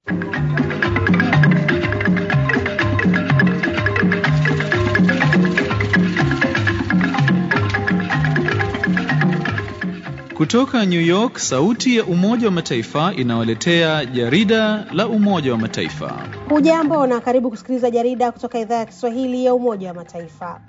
Kutoka New York, sauti ya Umoja wa Mataifa inawaletea jarida la Umoja wa Mataifa. Hujambo na karibu kusikiliza jarida kutoka idhaa ya Kiswahili ya Umoja wa Mataifa.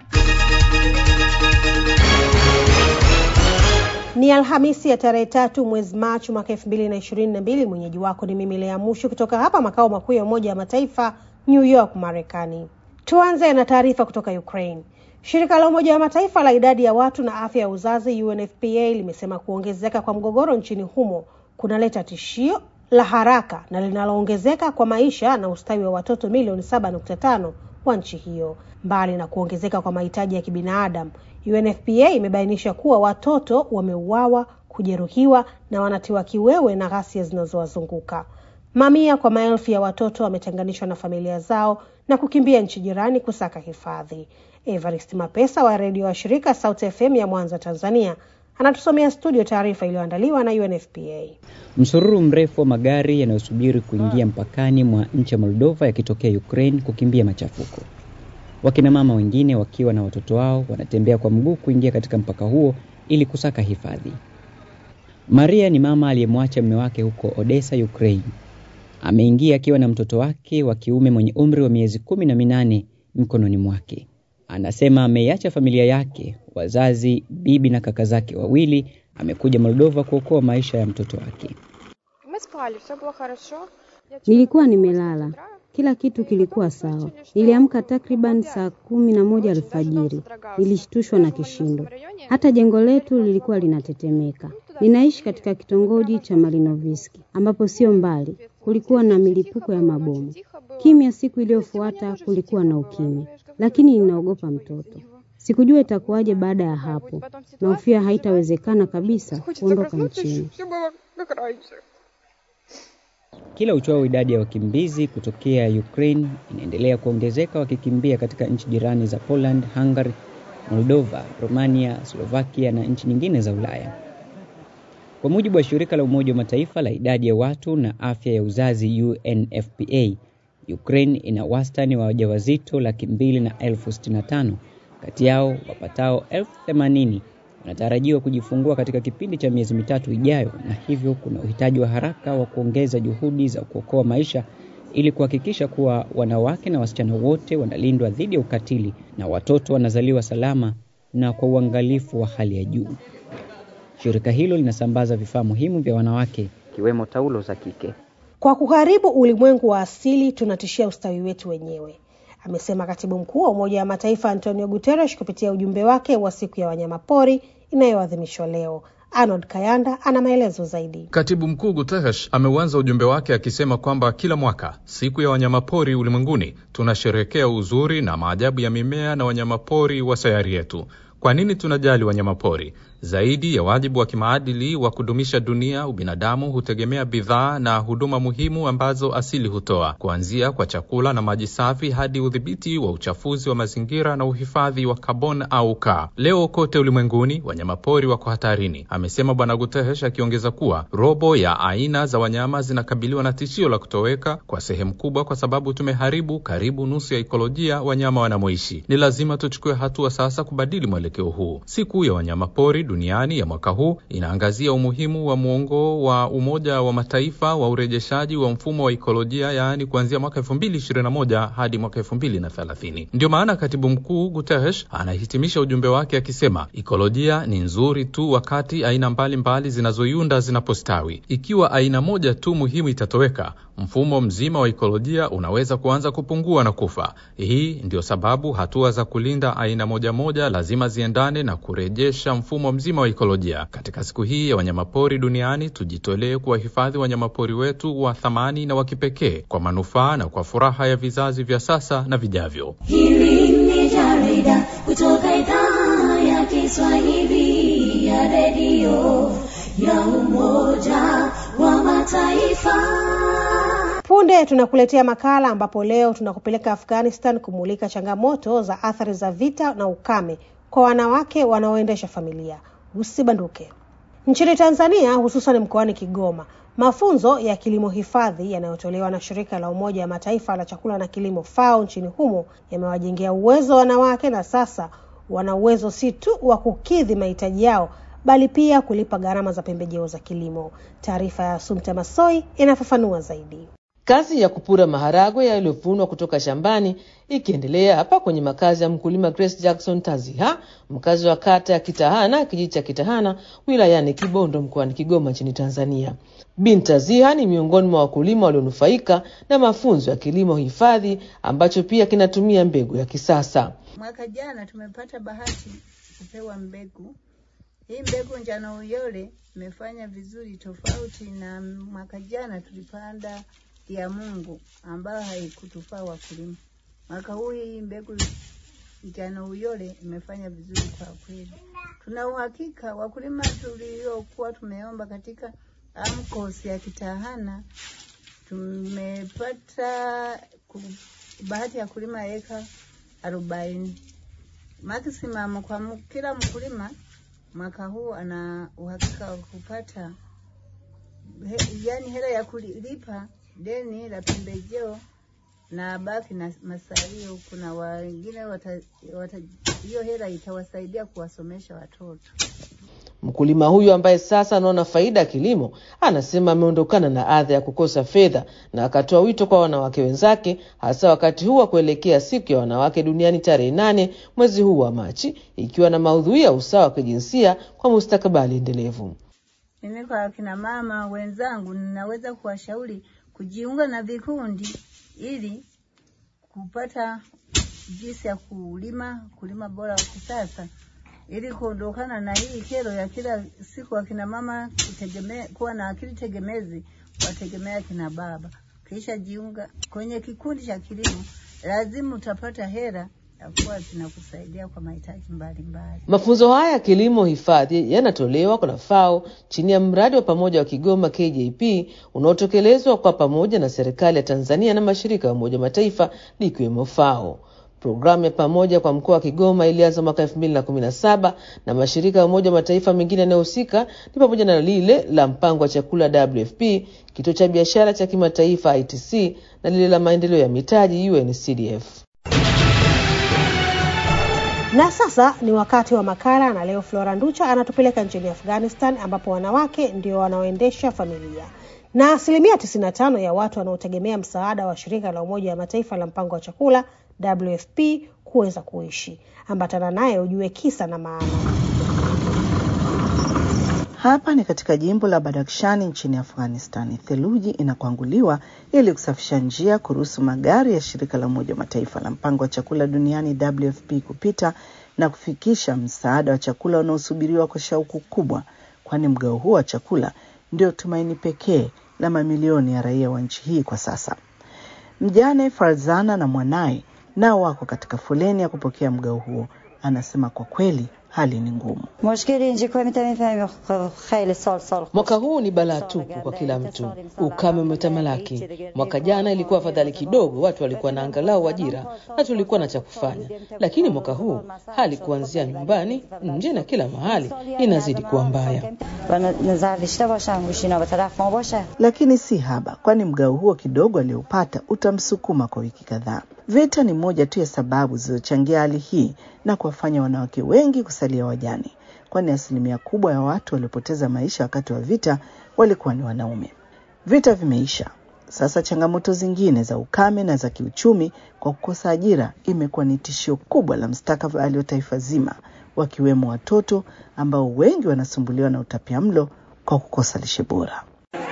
Ni Alhamisi ya tarehe tatu mwezi Machi mwaka elfu mbili na ishirini na mbili. Mwenyeji wako ni mimi Lea Mushu kutoka hapa makao makuu ya Umoja wa Mataifa, New York, Marekani. Tuanze na taarifa kutoka Ukraine. Shirika la Umoja wa Mataifa la idadi ya watu na afya ya uzazi UNFPA limesema kuongezeka kwa mgogoro nchini humo kunaleta tishio la haraka na linaloongezeka kwa maisha na ustawi wa watoto milioni 7.5 wa nchi hiyo. Mbali na kuongezeka kwa mahitaji ya kibinadamu, UNFPA imebainisha kuwa watoto wameuawa, kujeruhiwa na wanatiwa kiwewe na ghasia zinazowazunguka. Mamia kwa maelfu ya watoto wametenganishwa na familia zao na kukimbia nchi jirani kusaka hifadhi. Evarist Mapesa wa redio wa shirika Sauti FM ya Mwanza, Tanzania, anatusomea studio taarifa iliyoandaliwa na UNFPA. Msururu mrefu wa magari yanayosubiri kuingia mpakani mwa nchi ya Moldova yakitokea Ukraine kukimbia machafuko. Wakina mama wengine wakiwa na watoto wao wanatembea kwa mguu kuingia katika mpaka huo ili kusaka hifadhi. Maria ni mama aliyemwacha mume wake huko Odessa, Ukraine. Ameingia akiwa na mtoto wake wa kiume mwenye umri wa miezi kumi na minane mkononi mwake. Anasema ameiacha familia yake, wazazi, bibi na kaka zake wawili. Amekuja Moldova kuokoa maisha ya mtoto wake. Nilikuwa nimelala, kila kitu kilikuwa sawa. Niliamka takriban saa kumi na moja alfajiri. Nilishtushwa na kishindo, hata jengo letu lilikuwa linatetemeka. Ninaishi katika kitongoji cha Malinoviski ambapo sio mbali kulikuwa na milipuko ya mabomu. Kimya. Siku iliyofuata kulikuwa na ukimya, lakini ninaogopa mtoto. Sikujua itakuwaje baada ya hapo. Nahofia haitawezekana kabisa kuondoka nchini. Kila uchao idadi ya wakimbizi kutokea Ukraine inaendelea kuongezeka wakikimbia katika nchi jirani za Poland, Hungary, Moldova, Romania, Slovakia na nchi nyingine za Ulaya. Kwa mujibu wa shirika la Umoja wa Mataifa la idadi ya watu na afya ya uzazi UNFPA, Ukraine ina wastani wa wajawazito laki mbili na elfu sitini na tano. Kati yao wapatao elfu themanini wanatarajiwa kujifungua katika kipindi cha miezi mitatu ijayo, na hivyo kuna uhitaji wa haraka wa kuongeza juhudi za kuokoa maisha ili kuhakikisha kuwa wanawake na wasichana wote wanalindwa dhidi ya ukatili na watoto wanazaliwa salama na kwa uangalifu wa hali ya juu. Shirika hilo linasambaza vifaa muhimu vya wanawake ikiwemo taulo za kike. Kwa kuharibu ulimwengu wa asili, tunatishia ustawi wetu wenyewe, amesema katibu mkuu wa Umoja wa Mataifa Antonio Guterres kupitia ujumbe wake wa siku ya wanyamapori inayoadhimishwa leo. Arnold Kayanda ana maelezo zaidi. Katibu mkuu Guterres ameuanza ujumbe wake akisema kwamba kila mwaka siku ya wanyamapori ulimwenguni tunasherehekea uzuri na maajabu ya mimea na wanyamapori wa sayari yetu. Kwa nini tunajali wanyamapori? Zaidi ya wajibu wa kimaadili wa kudumisha dunia, ubinadamu hutegemea bidhaa na huduma muhimu ambazo asili hutoa, kuanzia kwa chakula na maji safi hadi udhibiti wa uchafuzi wa mazingira na uhifadhi wa kaboni au kaa. Leo kote ulimwenguni wanyamapori wako hatarini, amesema Bwana Guterres, akiongeza kuwa robo ya aina za wanyama zinakabiliwa na tishio la kutoweka kwa sehemu kubwa, kwa sababu tumeharibu karibu nusu ya ikolojia wanyama wanamoishi. Ni lazima tuchukue hatua sasa kubadili mwelekeo huu. Siku ya wanyamapori duniani ya mwaka huu inaangazia umuhimu wa muongo wa Umoja wa Mataifa wa urejeshaji wa mfumo wa ikolojia, yaani kuanzia mwaka elfu mbili ishirini na moja hadi mwaka elfu mbili na thelathini. Ndio maana katibu mkuu Guterres anahitimisha ujumbe wake akisema ikolojia ni nzuri tu wakati aina mbalimbali zinazoiunda zinapostawi. Ikiwa aina moja tu muhimu itatoweka, mfumo mzima wa ikolojia unaweza kuanza kupungua na kufa. Hii ndio sababu hatua za kulinda aina moja moja lazima ziendane na kurejesha mfumo mzima wa ikolojia. Katika siku hii ya wanyamapori duniani, tujitolee kuwahifadhi wanyamapori wetu wa thamani na wa kipekee kwa manufaa na kwa furaha ya vizazi vya sasa na vijavyo. Hili ni jarida kutoka idhaa ya Kiswahili ya redio ya Umoja wa Mataifa. Punde tunakuletea makala ambapo leo tunakupeleka Afghanistan kumulika changamoto za athari za vita na ukame kwa wanawake wanaoendesha familia. Usibanduke. Nchini Tanzania, hususan mkoani Kigoma, mafunzo ya kilimo hifadhi yanayotolewa na shirika la Umoja wa Mataifa la chakula na kilimo FAO nchini humo yamewajengea uwezo wanawake, na sasa wana uwezo si tu wa kukidhi mahitaji yao bali pia kulipa gharama za pembejeo za kilimo. Taarifa ya Sumta Masoi inafafanua zaidi. Kazi ya kupura maharagwe yaliyovunwa kutoka shambani ikiendelea hapa kwenye makazi ya mkulima Grace Jackson Taziha, mkazi wa kata ya Kitahana, kijiji cha Kitahana wilayani Kibondo mkoani Kigoma nchini Tanzania. Bin Taziha ni miongoni mwa wakulima walionufaika na mafunzo ya kilimo hifadhi ambacho pia kinatumia mbegu ya kisasa. Mwaka jana tumepata bahati kupewa mbegu hii. Mbegu njano uyole imefanya vizuri, tofauti na mwaka jana tulipanda ya Mungu ambayo haikutufaa wakulima. Mwaka huu hii mbegu njano uyole imefanya vizuri kwa kweli. Tuna uhakika wakulima tuliokuwa tumeomba katika AMCOS ya Kitahana tumepata bahati ya kulima eka arobaini maximum kwa kila mkulima. Mwaka huu ana uhakika wa kupata he, yani hela ya kulipa deni la pembejeo na baki na masalio. Kuna wengine hiyo hela itawasaidia kuwasomesha watoto. Mkulima huyu ambaye sasa anaona faida ya kilimo anasema ameondokana na adha ya kukosa fedha, na akatoa wito kwa wanawake wenzake, hasa wakati huu wa kuelekea siku ya wanawake duniani tarehe nane mwezi huu wa Machi, ikiwa na maudhui ya usawa wa kijinsia kwa mustakabali endelevu. Mimi kwa akina mama wenzangu, ninaweza kuwashauri kujiunga na vikundi ili kupata jinsi ya kulima kulima bora wa kisasa ili kuondokana na hii kero ya kila siku akina mama kutegemea kuwa na akili tegemezi, wategemea akina baba. Kisha jiunga kwenye kikundi cha kilimo, lazima utapata hela ya kuwa zinakusaidia kwa mahitaji mbalimbali. Mafunzo haya ya kilimo hifadhi yanatolewa na FAO chini ya mradi wa pamoja wa Kigoma KJP unaotekelezwa kwa pamoja na serikali ya Tanzania na mashirika ya Umoja wa Mataifa likiwemo FAO. Programu ya pamoja kwa mkoa wa Kigoma ilianza mwaka elfu mbili na kumi na saba na mashirika ya Umoja wa Mataifa mengine yanayohusika ni pamoja na lile la mpango wa chakula WFP, kituo cha biashara cha kimataifa ITC na lile la maendeleo ya mitaji UNCDF. Na sasa ni wakati wa makala, na leo Flora Nducha anatupeleka nchini Afghanistan ambapo wanawake ndio wanaoendesha familia na asilimia 95 ya watu wanaotegemea msaada wa shirika la Umoja wa Mataifa la mpango wa chakula WFP kuweza kuishi. Ambatana naye ujue kisa na maana. Hapa ni katika jimbo la Badakshani nchini Afghanistani. Theluji inakwanguliwa ili kusafisha njia kuruhusu magari ya shirika la Umoja wa Mataifa la mpango wa chakula duniani WFP kupita na kufikisha msaada wa chakula unaosubiriwa kwa shauku kubwa, kwani mgao huo wa chakula ndio tumaini pekee la mamilioni ya raia wa nchi hii kwa sasa. Mjane Farzana na mwanaye nao wako katika foleni ya kupokea mgao huo. Anasema kwa kweli hali ni ngumu. Mwaka huu ni balaa tupu kwa kila mtu, ukame umetamalaki. Mwaka jana ilikuwa afadhali kidogo, watu walikuwa na angalau ajira na tulikuwa na cha kufanya, lakini mwaka huu hali kuanzia nyumbani, nje na kila mahali inazidi kuwa mbaya. Lakini si haba, kwani mgao huo kidogo aliopata utamsukuma kwa wiki kadhaa. Vita ni moja tu ya sababu zilizochangia hali hii na kuwafanya wanawake wengi kusalia wajane, kwani asilimia kubwa ya watu waliopoteza maisha wakati wa vita walikuwa ni wanaume. Vita vimeisha sasa, changamoto zingine za ukame na za kiuchumi kwa kukosa ajira imekuwa ni tishio kubwa la mustakabali wa taifa zima, wakiwemo watoto ambao wengi wanasumbuliwa na utapiamlo kwa kukosa lishe bora.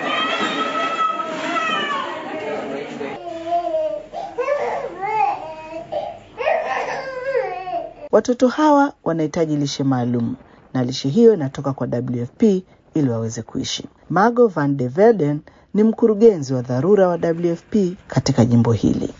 Watoto hawa wanahitaji lishe maalum na lishe hiyo inatoka kwa WFP ili waweze kuishi. Margo van de Velden ni mkurugenzi wa dharura wa WFP katika jimbo hili.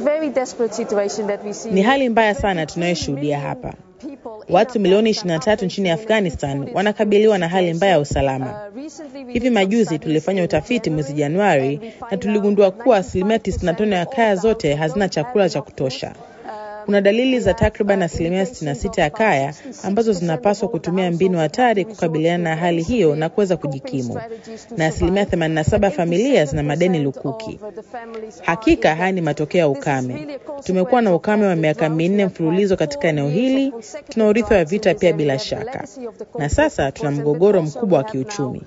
Ni hali mbaya sana tunayoshuhudia hapa. Watu milioni 23 nchini Afghanistan wanakabiliwa na hali mbaya ya usalama. Hivi majuzi tulifanya utafiti mwezi Januari na tuligundua kuwa asilimia 95 ya kaya zote hazina chakula cha kutosha. Kuna dalili za takriban asilimia 66 ya kaya ambazo zinapaswa kutumia mbinu hatari kukabiliana na hali hiyo na kuweza kujikimu, na asilimia 87 ya familia zina madeni lukuki. Hakika haya ni matokeo ya ukame. Tumekuwa na ukame wa miaka minne mfululizo katika eneo hili, tuna urithi wa vita pia bila shaka, na sasa tuna mgogoro mkubwa wa kiuchumi.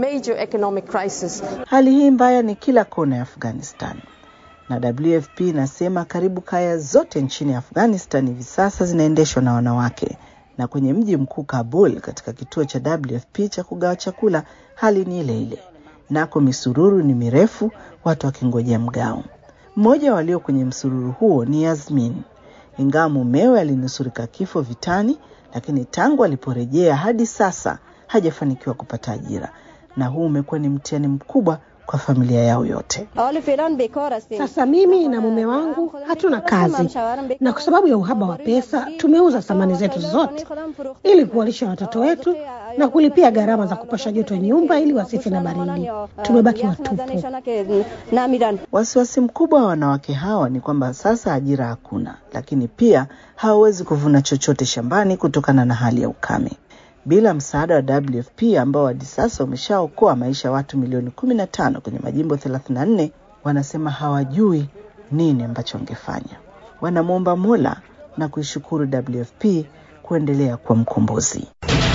Hali hii mbaya ni kila kona ya Afghanistan na WFP inasema karibu kaya zote nchini Afghanistan hivi sasa zinaendeshwa na wanawake, na kwenye mji mkuu Kabul, katika kituo cha WFP cha kugawa chakula, hali ni ile ile. Nako misururu ni mirefu, watu wakingojea mgao. Mmoja walio kwenye msururu huo ni Yasmin. Ingawa mumewe alinusurika kifo vitani, lakini tangu aliporejea hadi sasa hajafanikiwa kupata ajira, na huu umekuwa ni mtihani mkubwa kwa familia yao yote. Sasa mimi na mume wangu hatuna kazi, na kwa sababu ya uhaba wa pesa tumeuza samani zetu zote ili kuwalisha watoto wetu na kulipia gharama za kupasha joto nyumba ili wasife na baridi. Tumebaki watupu. Wasiwasi mkubwa wa wanawake hawa ni kwamba sasa ajira hakuna, lakini pia hawawezi kuvuna chochote shambani kutokana na hali ya ukame. Bila msaada wa WFP ambao hadi sasa umeshaokoa maisha ya watu milioni kumi na tano kwenye majimbo 34, wanasema hawajui nini ambacho wangefanya. Wanamwomba Mola na kuishukuru WFP kuendelea kwa mkombozi.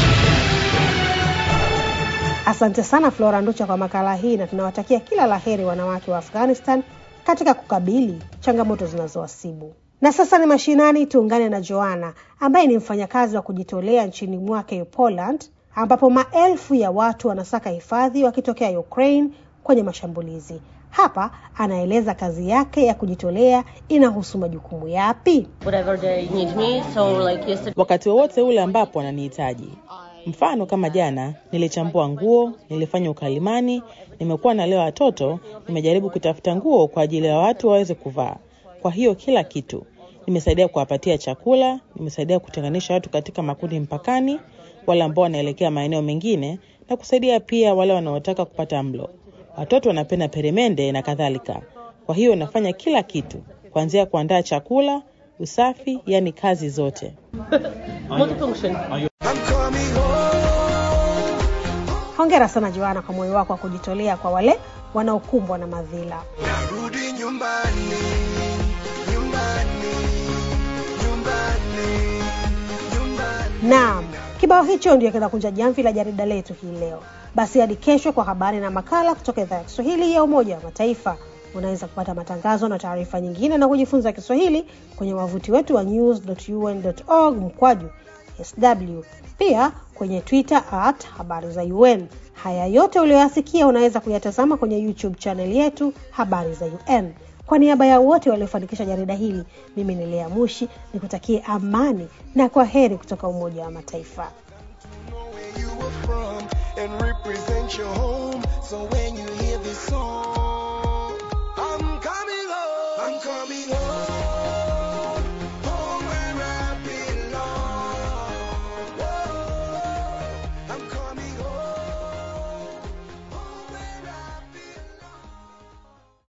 Asante sana Flora Nducha kwa makala hii, na tunawatakia kila laheri wanawake wa Afghanistan katika kukabili changamoto zinazowasibu. Na sasa ni mashinani, tuungane na Joana ambaye ni mfanyakazi wa kujitolea nchini mwake Poland, ambapo maelfu ya watu wanasaka hifadhi wakitokea Ukraine kwenye mashambulizi. Hapa anaeleza kazi yake ya kujitolea inahusu majukumu yapi. Wakati wowote ule ambapo wananihitaji. Mfano kama jana, nilichambua nguo, nilifanya ukalimani, nimekuwa nalea watoto, nimejaribu kutafuta nguo kwa ajili ya watu waweze kuvaa. Kwa hiyo kila kitu nimesaidia kuwapatia chakula, nimesaidia kutenganisha watu katika makundi mpakani, wale ambao wanaelekea maeneo mengine, na kusaidia pia wale wanaotaka kupata mlo. Watoto wanapenda peremende na kadhalika. Kwa hiyo nafanya kila kitu, kuanzia kuandaa chakula, usafi, yani kazi zote. Hongera sana Joana kwa moyo wako wa kujitolea kwa wale wanaokumbwa na madhila. Narudi nyumbani, nyumbani, nyumbani, nyumbani. Naam, kibao hicho ndio kinakunja jamvi la jarida letu hii leo. Basi hadi kesho kwa habari na makala kutoka idhaa ya Kiswahili ya Umoja wa Mataifa. Unaweza kupata matangazo na taarifa nyingine na kujifunza Kiswahili kwenye wavuti wetu wa news.un.org mkwaju sw, pia kwenye Twitter at habari za UN. Haya yote uliyoyasikia unaweza kuyatazama kwenye YouTube channel yetu habari za UN. Kwa niaba ya wote waliofanikisha jarida hili, mimi ni Lea Mushi nikutakie amani na kwa heri kutoka Umoja wa Mataifa. and represent your home. So when you hear this song,